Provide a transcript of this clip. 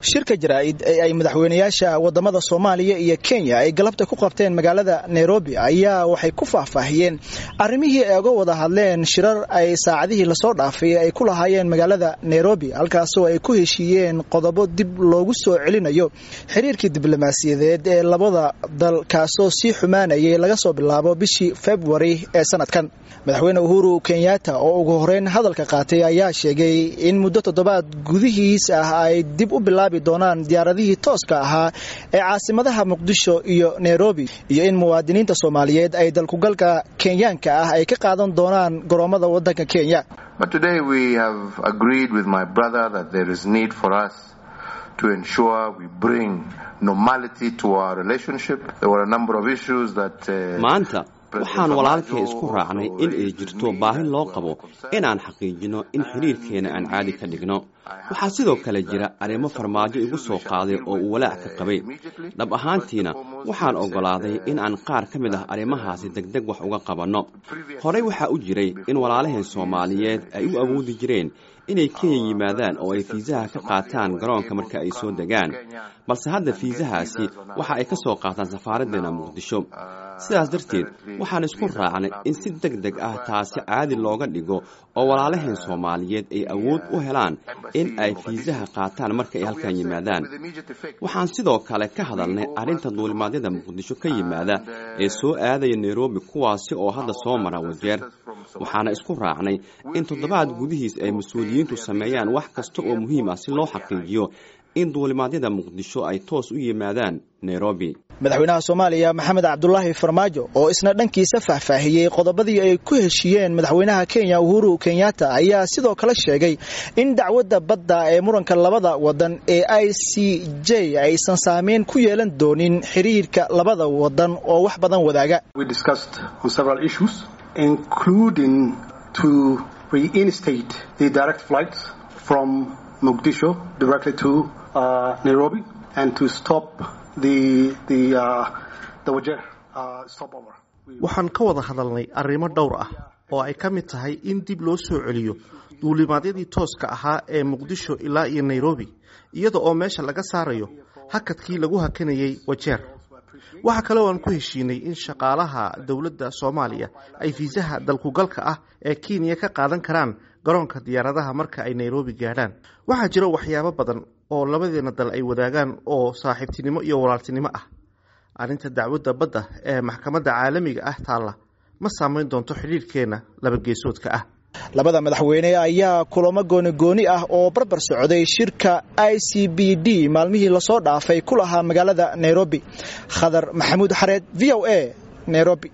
shirka jaraa'id ee ay madaxweynayaasha wadamada soomaaliya iyo kenya ay galabta ku qabteen magaalada nairobi ayaa waxay ku faahfaahiyeen arrimihii ay uga wada hadleen shirar ay saacadihii lasoo dhaafay ay ku lahaayeen magaalada nairobi halkaasoo ay ku heshiiyeen qodobo dib loogu soo celinayo xiriirkii diblomaasiyadeed ee labada dal kaasoo sii xumaanayay laga soo bilaabo bishii februari ee sanadkan madaxweyne uhuru kenyatta oo ugu horeyn hadalka qaatay ayaa sheegay in muddo toddobaad gudihiis ah ay dib u bilaabi doonaan diyaaradihii tooska ahaa ee caasimadaha muqdisho iyo nairobi iyo in muwaadiniinta soomaaliyeed ay dalkugalka kenyaanka ah ay ka qaadan doonaan garoomada wadanka kenya to ensure we bring normality to our relationship. There were a number of issues that. Uh, maanta waxaan walaalkay isku raacnay in ay jirto baahi loo qabo inaan xaqiijino in xiriirkeena aan caadi ka dhigno waxaa sidoo kale jira arrimo farmaajo igu soo qaaday oo uu walaac ka qabay dhab ahaantiina waxaan oggolaaday in aan qaar ka mid ah arrimahaasi degdeg wax uga qabanno horey waxaa u jiray in walaalaheen soomaaliyeed ay u awoodi jireen inay kenya yimaadaan oo ay fiisaha ka qaataan garoonka marka ay soo degaan balse hadda fiisahaasi waxa ay ka soo qaataan safaaraddeena muqdisho sidaas darteed waxaan isku raacnay in si deg deg ah taasi caadi looga dhigo oo walaalaheen soomaaliyeed ay awood u helaan in ay fiisaha qaataan marka ay halkan yimaadaan waxaan sidoo kale ka hadalnay arrinta duulimaadyada muqdisho ka yimaada ee soo aadaya nairobi kuwaasi oo hadda soo mara wajeer waxaana isku raacnay in toddobaad gudihiis ay mas-uuliyiintu sameeyaan wax kasta oo muhiim ah si loo xaqiijiyo in duulimaadyada muqdisho ay toos u yimaadaan nairobi madaxweynaha soomaaliya maxamed cabdulaahi farmaajo oo isna dhankiisa faahfaahiyey qodobadii ay ku heshiiyeen madaxweynaha kenya uhuru kenyatta ayaa sidoo kale sheegay in dacwadda badda ee muranka labada wadan ee i c j aysan saameyn ku yeelan doonin xiriirka labada wadan oo wax badan wadaaga including to reinstate the direct flights from Mogadishu directly to uh, Nairobi and to stop the the uh, the Wajir uh, stopover. waxaan ka wada hadalnay arrimo dhowr ah oo ay ka mid tahay in dib loo soo celiyo duulimaadyadii tooska ahaa ee muqdisho ilaa iyo nairobi iyada oo meesha laga saarayo hakadkii lagu hakanayay wajeer waxaa kaloo aan ku heshiinay in shaqaalaha dowladda soomaaliya ay fiisaha dalkugalka ah ee kenya ka qaadan karaan garoonka diyaaradaha marka ay nairobi gaadhaan waxaa jira waxyaabo badan oo labadeena dal ay wadaagaan oo saaxiibtinimo iyo walaaltinimo ah arrinta dacwadda badda ee maxkamadda caalamiga ah taalla ma saamayn doonto xidhiirhkeenna labageesoodka ah labada madaxweyne ayaa kulamo goonigooni ah oo barbar socday shirka i c b d maalmihii lasoo dhaafay ku lahaa magaalada nairobi khadar maxamuud xareed v o a nairobi